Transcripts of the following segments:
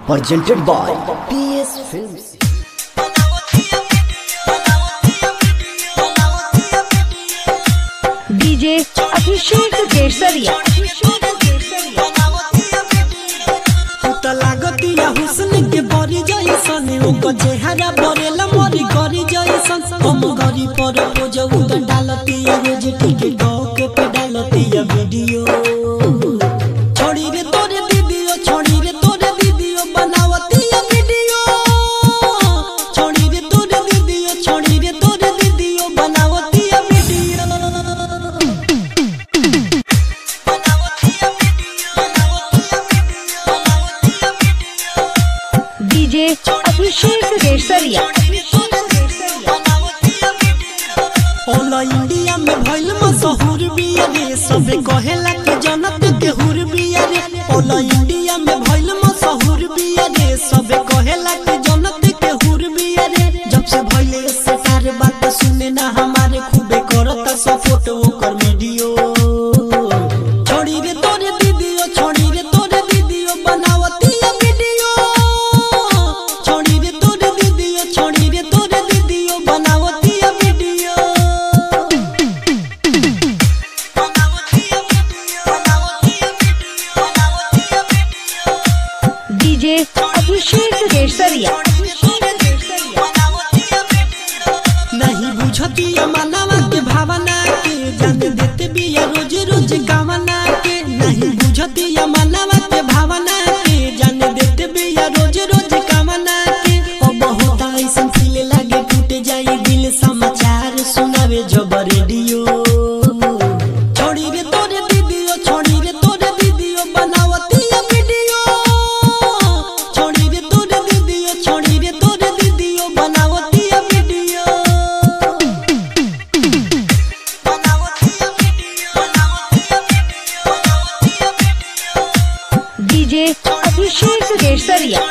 presented by PS Films. DJ Abhishek Kesariya त लागतिया हुस्न के बरी जैसन ओकर चेहरा बरेला मरी करी जैसन हम गरी पर पोजऊ त डालतिया रोज टिके डॉक पे डालतिया वीडियो छोड़ी रे तोरे दीदियो छोड़ी रे तोरे दीदियो बनावतिया वीडियो छोड़ी रे तोरे दीदियो छोड़ी रे तोरे दीदियो बनावतिया video DJ Abhishek Kesariya all India में भइल मशहूर बिया रे सबे कहेला कि जनत के हुर बिया रे ऑल इंडिया में भइल मशहूर बिया रे सबे कहेला कि जनत के हुर बिया रे जब से भइले सटार बात सुने ना हमारे खूबे करता सपोर्ट ओकर वीडियो छोड़ी रे तोरे दीदियो छोड़ी रे तोरे दीदियो बनावतिया वीडियो छोड़ी रे तोरे दीदियो छोड़ी रे तोरे दीदियो बनावतिया वीडियो डीजे अभिषेक केसरिया नहीं बुझतिया मनवा के भावना के जान देते बिया रोज रोज कामना के नहीं बुझतिया मनवा के भावना के जान देते बिया रोज रोज कामना के ओ बहुत ऐसन फील लागे टूट जाई दिल समाचार सुनावे जब रेडियो छोड़ी रे तोरे दीदियो छोड़ी रे तोरे दीदियो बनावतिया वीडियो छोड़ी रे तोरे दीदियो छोड़ी रे तोरे दीदियो बनावतिया वीडियो डीजे अभिषेक केसरिया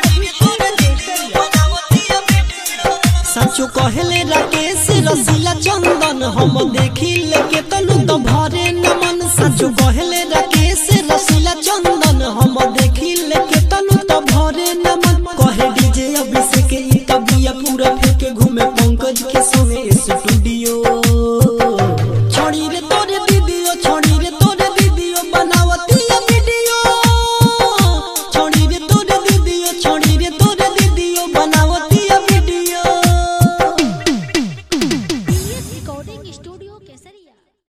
साचो कहले राकेश रसीला चंदन हम देखी लेके तनु तो भरे न मन साचो कहले राकेश